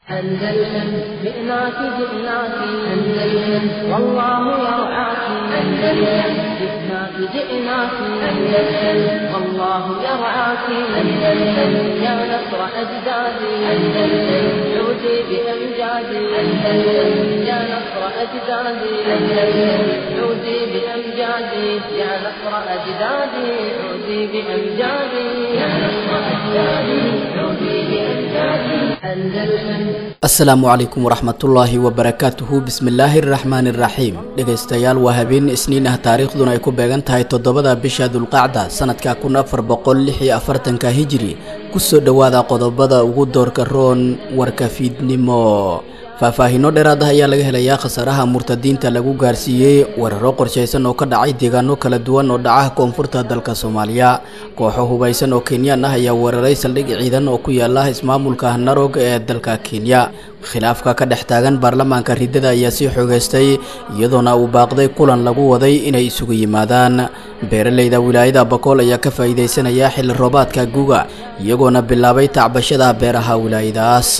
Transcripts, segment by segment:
أندلسن جئناك جئناك أندلسن والله يرعاك أندلسن جئناك جئناك أندلسن والله يرعاك أندلسن يا نصر أجدادي أندلسن عودي بأمجادي أندلسن يا نصر أجدادي أندلسن عودي بأمجادي يا نصر أجدادي عودي بأمجادي يا نصر أجدادي عودي بأمجادي أندلسن asalaamu calaykum waraxmatullaahi wabarakaatuhu bismillaahi araxmaani iraxiim dhegaystayaal waa habeen isniin ah taariikhduna ay ku beegan tahay toddobada bisha dulqacda sanadka kun afar boqol lix iyo afartanka hijiri kusoo dhowaada qodobada ugu doorka roon warka fiidnimo faahfaahiino dheeraad ah ayaa laga helayaa khasaaraha murtadiinta lagu gaarsiiyey weeraro qorshaysan oo ka dhacay deegaano kala duwan oo dhaca koonfurta dalka soomaaliya kooxo hubaysan oo kenyaan ah ayaa weeraray saldhig ciidan oo ku yaala ismaamulka narog ee dalka kenya khilaafka ka dhex taagan baarlamaanka riddada ayaa sii xoogeystay iyadoona uu baaqday kulan lagu waday inay isugu yimaadaan beeraleyda wilaayada bakool ayaa ka faa'iidaysanaya xilli roobaadka guga iyagoona bilaabay tacbashada beeraha wilaayadaas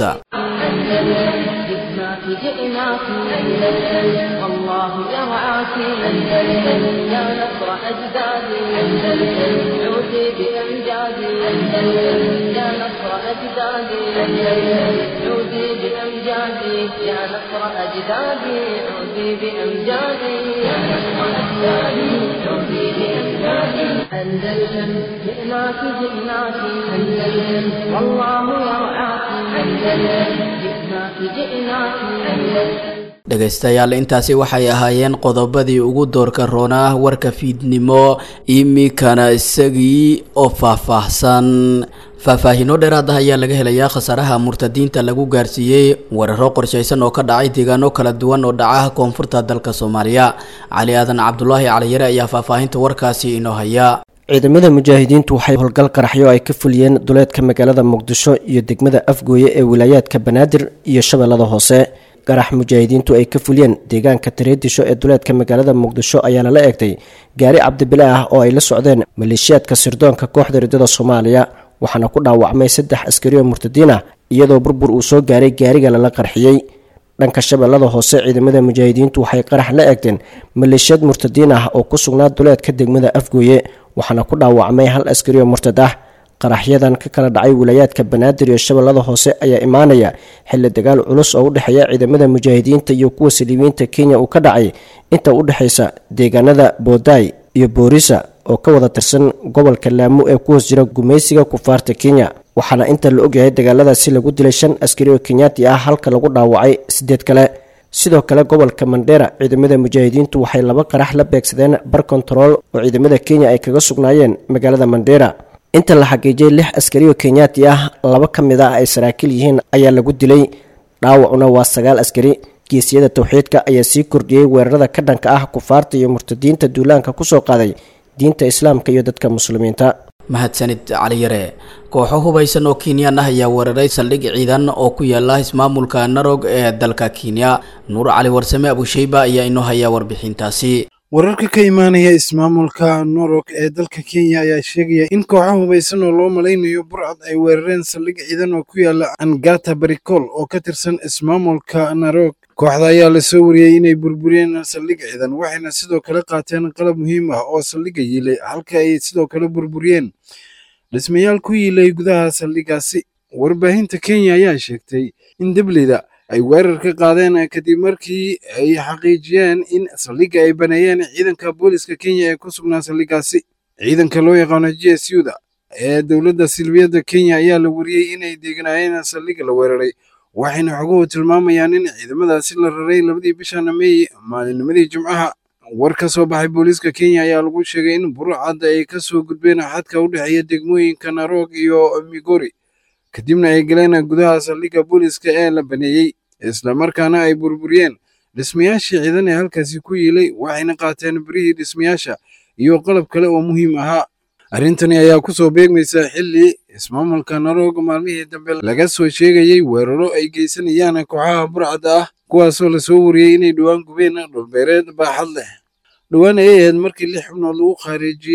جئناك جئناك أندلسن والله يرعاك أندلسن يا نصر أجدادي أندلسن عودي بأمجادي أندلسن يا نصر أجدادي أندلسن عودي بأمجادي يا نصر أجدادي عودي بأمجادي يا نصر أجدادي عودي بأمجادي أندلسن جئناك جئناك أندلسن والله يرعاك أندلسن جئناك جئناك أندلسن dhegaystayaal intaasi waxay ahaayeen qodobadii ugu doorka roonaa warka fiidnimo imikana isagii oo faahfaahsan faahfaahiino dheeraad ah ayaa laga helayaa khasaaraha murtadiinta lagu gaarsiiyey weeraro qorshaysan oo ka dhacay deegaano kala duwan oo dhaca koonfurta dalka soomaaliya cali aadan cabdulaahi caliyare ayaa faahfaahinta warkaasi inoo haya ciidamada mujaahidiintu waxay howlgal qaraxyo ay ka fuliyeen duleedka magaalada muqdisho iyo degmada afgooye ee wilaayaadka banaadir iyo shabeellada hoose qarax mujaahidiintu ay ka fuliyeen deegaanka tareedisho ee duleedka magaalada muqdisho ayaa lala eegtay gaari cabdibile ah oo ay la socdeen maleeshiyaadka sirdoonka kooxda riddada soomaaliya waxaana ku dhaawacmay saddex askari oo murtadiin ah iyadoo burbur uu soo gaaray gaariga lala qarxiyey dhanka shabeellada hoose ciidamada mujaahidiintu waxay qarax la eegteen maleeshiyad murtadiin ah oo ku sugnaa duleedka degmada afgooye waxaana ku dhaawacmay hal askari oo murtad ah qaraxyadan ka kala dhacay wilaayaadka banaadir iyo shabeellada hoose ayaa imaanaya xilli dagaal culus oo u dhexeeya ciidamada mujaahidiinta iyo kuwa saliibiyiinta kenya uu ka dhacay inta u dhexaysa deegaanada boodaay iyo boorisa oo ka wada tirsan gobolka laamo ee ku hoos jira gumaysiga kufaarta kenya waxaana inta la ogyahay dagaaladaasi lagu dilay shan askari oo kenyaati ah halka lagu dhaawacay sideed kale sidoo kale gobolka mandheera ciidamada mujaahidiintu waxay laba qarax la beegsadeen bar kontarool oo ciidamada kenya ay kaga sugnaayeen magaalada mandheera inta la xaqiijiyay lix askari oo kenyaati ah laba ka mid ah ay saraakiil yihiin ayaa lagu dilay dhaawacuna waa sagaal askari geesiyada towxiidka ayaa sii kordhiyey weerarada ka dhanka ah kufaarta iyo murtadiinta duulaanka kusoo qaaday diinta islaamka iyo dadka muslimiinta mahadsanid caliyare kooxo hubaysan oo kenyaan ah ayaa weeraray saldhig ciidan oo ku yaala ismaamulka narog ee dalka kenya nuur cali warsame abusheyba ayaa inoo hayaa warbixintaasi wararka ka imaanaya ismaamulka norog ee dalka kenya ayaa sheegaya in kooxo hubaysan oo loo malaynayo burcad ay weerareen saldhig ciidan oo ku yaala angata barikol oo ka tirsan ismaamulka narog kooxda ayaa lasoo wariyey inay burburiyeen saldhig ciidan waxayna sidoo kale qaateen qalab muhiim ah oo saldhigga yiilay halka ay sidoo kale burburiyeen dhismayaal ku yiilay gudaha saldhiggaasi warbaahinta kenya ayaa sheegtay in debleyda ay weerar ka qaadeen kadib markii ay xaqiijiyeen in saldhigga ay baneeyeen ciidanka booliska kenya ee ku sugnaa saldhiggaasi ciidanka loo yaqaano g s u da ee dowladda silbiyadda kenya ayaa la wariyey inay deeganaayeen saldhigga la weeraray waxayna xoguhu tilmaamayaan in ciidamadaasi la raray labadii bishan meey maalinnimadii jimcaha war ka soo baxay booliiska kenya ayaa lagu sheegay in burcadda ay ka soo gudbeen xadka u dhexeeya degmooyinka narog iyo migori kadibna ay galeen gudaha saldhigga booliiska ee la baneeyey islamarkaana ay burburiyeen dhismayaashii ciidan ee halkaasi ku yiilay waxayna qaateen birihii dhismayaasha iyo qalab kale oo muhiim ahaa arrintani ayaa ku soo beegmaysa xilli ismaamulka narog maalmihii dambe laga soo sheegayey weeraro ay geysanayaan kooxaha burcadda ah kuwaasoo lasoo wariyey inay dhowaan gubeen dhulbeereed baaxad leh dhowaan ayay ahayd markii lix xubnood lagu khaarijiyey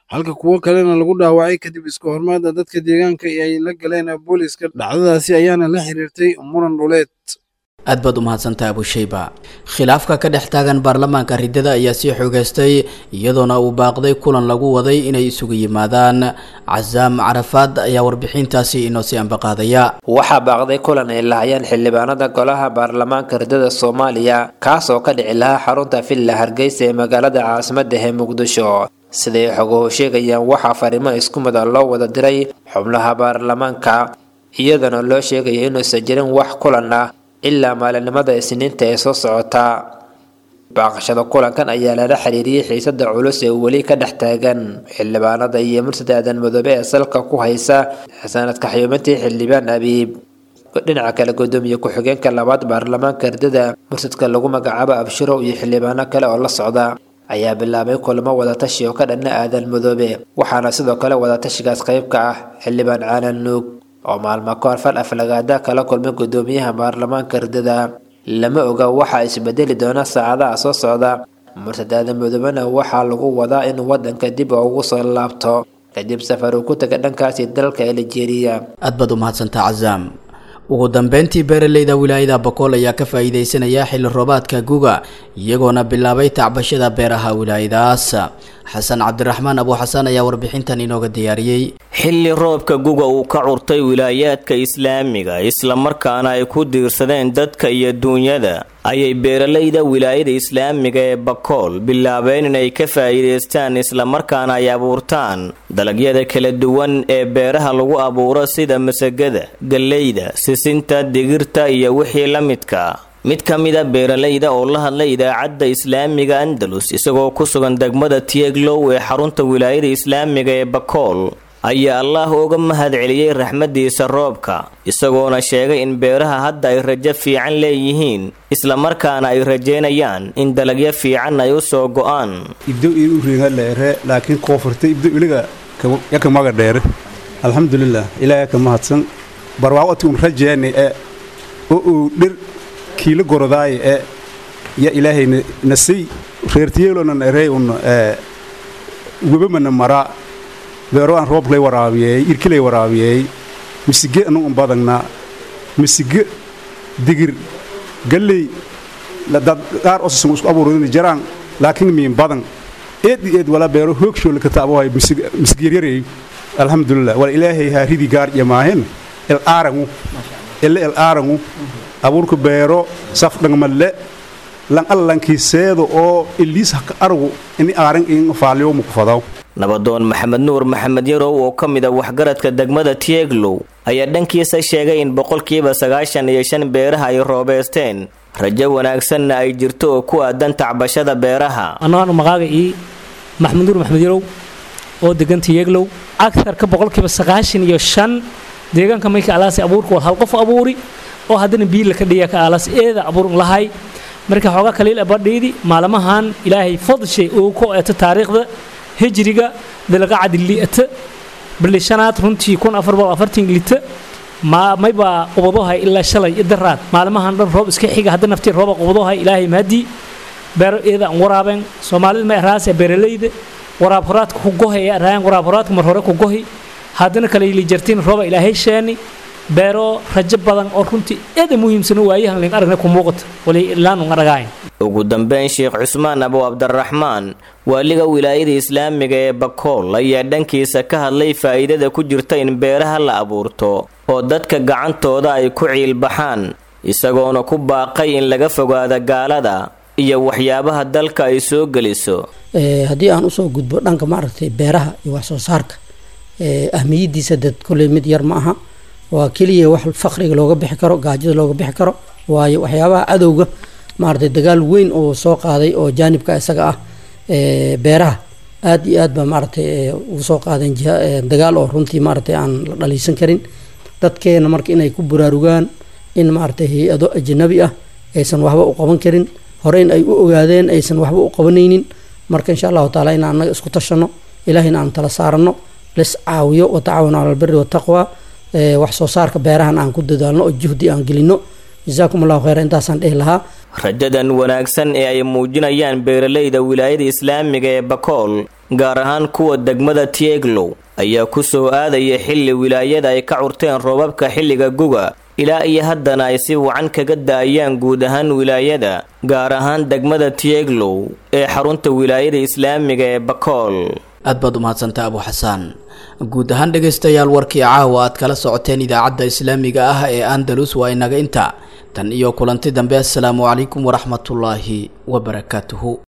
halka kuwo kalena lagu dhaawacay kadib iska hormaada dadka deegaanka ay la galeen booliska dhacdadaasi ayaana la xiriirtay muran dhuleed aad baad u mahadsantaha abushayba khilaafka ka dhex taagan baarlamaanka riddada ayaa sii xoogeystay iyadoona uu baaqday kulan lagu waday inay isugu yimaadaan casaam carafaad ayaa warbixintaasi inoo sii ambaqaadaya waxaa baaqday kulan ay lahayeen xildhibaanada golaha baarlamaanka riddada soomaaliya kaas oo ka dhici lahaa xarunta villa hargeysa ee magaalada caasimadda ee muqdisho siday xoguhu sheegayaan waxaa fariimo isku mida loo wada diray xubnaha baarlamaanka iyadana loo sheegaya inuusan jirin wax kulan ah ilaa maalinimada isniinta ee soo socota baaqashada kulankan ayaa lala xiriiriyey xiisada culus ee weli ka dhex taagan xildhibaanada iyo mursad aadan madoobe ee salka ku haysa sanadka xayuumantii xildhibaan abiib dhinaca kale gudoomiye ku-xigeenka labaad baarlamaanka ardada mursadka lagu magacaabo abshirow iyo xildhibaano kale oo la socda ayaa bilaabay kulamo wadatashi oo ka dhanna aadan madoobe waxaana sidoo kale wadatashigaas qayb ka ah xildhibaan caalan nuug oo maalmo ka hor fal aflagaada kala kulmay gudoomiyaha baarlamaanka ardada lama oga waxaa isbedeli doona saacadaha soo socda mursad aadan madoobena waxaa lagu wadaa inuu wadanka dib ugu soo laabto kadib safar uu ku taga dhankaasi dalka aljeeriya aad baad u mahadsantaa casaam ugu dambeyntii beeraleyda wilaayada bokool ayaa ka faa'iideysanaya xilli roobaadka guga iyagoona bilaabay tacbashada beeraha wilaayadaas xasan cabdiraxmaan abu xasan ayaa warbixintan inooga diyaariyey xilli roobka guga uu ka curtay wilaayaadka islaamiga islamarkaana ay ku diirsadeen dadka iyo duunyada ayay beeralayda wilaayada islaamiga ee bakool bilaabeen inay ka faa'iidaystaan islamarkaana ay abuurtaan dalagyada kala duwan ee beeraha lagu abuuro sida masagada galleyda sisinta digirta iyo wixii la midka mid ka mida beeralayda oo la hadlay idaacadda islaamiga andalus isagoo ku sugan degmada tieglow ee xarunta wilaayada islaamiga ee bakool ayaa allaah uga mahad celiyey raxmadiisa roobka isagoona sheegay in beeraha hadda ay rajo fiican leeyihiin islamarkaana ay rajeynayaan in dalagyo fiican ay u soo go'aan ibdo ii u reega leere laakiin koonfurta ibdo iliga yaka maga dheere alxamdulilah ilaahay ka mahadsan barwaaqoti un rajeeni e oo uu dhir kiila gorodaaye e ya ilaahay nasay reertiyeelonan erey un webamana maraa beero aan rooblay waraabiyey irkilay waraabiyey misige anugu badagna misige digir galley dad qaar osasan isku abuurin jaraan laakiin miin badan eed i eed wala beero hoogshoole ka taabahay misgiyaryarey alxamdulilah wala ilaahay haa ridi gaar yamaahen el aarangu ele el aarangu abuurka beero saf dhangmalle lan allankiiseedo oo iliis haka aragu ini aaran in faaliyo mukufadaw nabadoon maxamed nuur maxamed yarow oo ka mid a waxgaradka degmada tieglow ayaa dhankiisa sheegay in boqolkiiba sagaashan iyo shan beeraha ay roobeysteen rajo wanaagsanna ay jirto oo ku aadan tacbashada beeraha annagaan maqaaga ii maxamed nuur maxamed yarow oo degan tieglow agarka boqolkiiba sagaashan iyo shan deegaanka mayka alaasi abuurka war hal qof abuuri oo haddana biila ka dhiya ka alas eeda abuurin lahay marka xoogaa kaliil abadhiidi maalmahan ilaahay fadshay uu ku eeto taariikhda hijriga dalqacadi li'ata bili shanaad runtii kun afar boqol afartan lita ma mayba qubadohay ilaa shalay idaraad maalmahan dhan roob iska xiga hadda naftii rooba qubadohay ilaahay mahadii beero eeda aan waraabeen soomaalida ma eraase beeralayda waraab horaadka ku gohay ee eraayan waraab horaadka mar hore ku gohi haddana kale yili jartiin rooba ilaahay sheeni beero rajo badan oo runtii eeda muhiimsan waayahan ling aragna ku muuqata wali ilaan un aragayn ugu dambeyn sheekh cusmaan abu cabdiraxmaan waaliga wilaayada islaamiga ee bakool ayaa dhankiisa ka hadlay faa'iidada ku jirta in beeraha la abuurto oo dadka gacantooda ay ku ciilbaxaan isagoona ku baaqay in laga fogaado gaalada iyo waxyaabaha dalka ay soo geliso haddii aan usoo gudbo dhanka maaragtay beeraha iyo wax soo saarka ahmiyadiisa dad kolley mid yar ma aha waa keliya wax faqriga looga bixi karo gaajada looga bixi karo waayo waxyaabaha cadowga maaragtay dagaal weyn oo soo qaaday oo jaanibka isaga ah beeraha aad iyo aad baa maaragtay ugu soo qaadeen dagaal oo runtii maaragtay aan la dhaliisan karin dadkeena marka inay ku buraarugaan in maaragtay hay-ado ajnabi ah aysan waxba u qaban karin hore in ay u ogaadeen aysan waxba u qabanaynin marka insha allahu taala in annaga isku tashano ilahina aan tala saarano lis caawiyo watacaawanu cala albiri wataqwa wax soo saarka beerahan aan ku dadaalno oo juhdi aan gelino jasaakum allahu kheyra intaasaan dhihi lahaa rajadan wanaagsan ee ay muujinayaan beeralayda wilaayada islaamiga ee bakool gaar ahaan kuwa degmada tieglow ayaa ku soo aadaya xilli wilaayada ay ka curteen roobabka xilliga guga ilaa iyo haddana ay si wacan kaga da-ayaan guud ahaan wilaayada gaar ahaan degmada tieglow ee xarunta wilaayada islaamiga ee bakool aad baad u mahadsantaa abu xasaan guud ahaan dhegaystayaal warkii caawa aad kala socoteen idaacadda islaamiga ah ee andalus waa inaga inta tan iyo kulanti dambe assalaamu calaykum waraxmatullaahi wabarakaatuhu